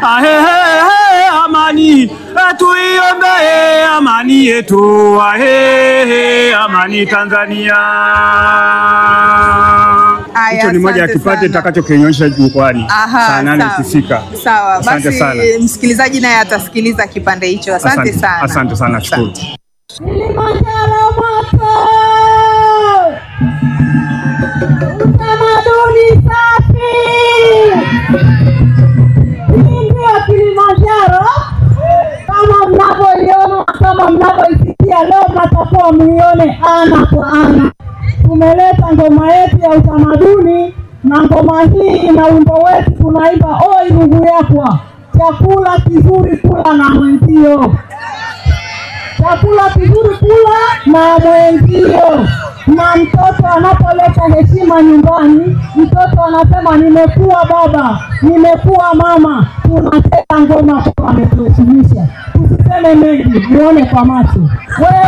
ahehe, amani tuiombee amani yetu, ahehe, amani Tanzania. Aya, Hicho ni moja ya asante kipande sana. kitakachokionyesha jukwani Aha, saa nane sawa. ikifika. Sawa, Asante basi sana. msikilizaji naye atasikiliza kipande hicho. Asante sana. Asante sana, shukuru. Kilimanjaro moto, utamaduni safi. Hii ndio Kilimanjaro kama mnavyoiona, kama mnavyoisikia leo, mnatakiwa muione ana kwa ana. Tumeleta ngoma yetu ya utamaduni na ngoma hii ina wimbo wetu tunaimba, oi ndugu yakwa, chakula kizuri kula na mwenzio chakula kizuri kula na mwenzio. Na mtoto anapoleta heshima nyumbani, mtoto anasema nimekuwa baba, nimekuwa mama. Tunacheza ngoma kwa ametuheshimisha. Tusiseme mengi, muone kwa macho. Wewe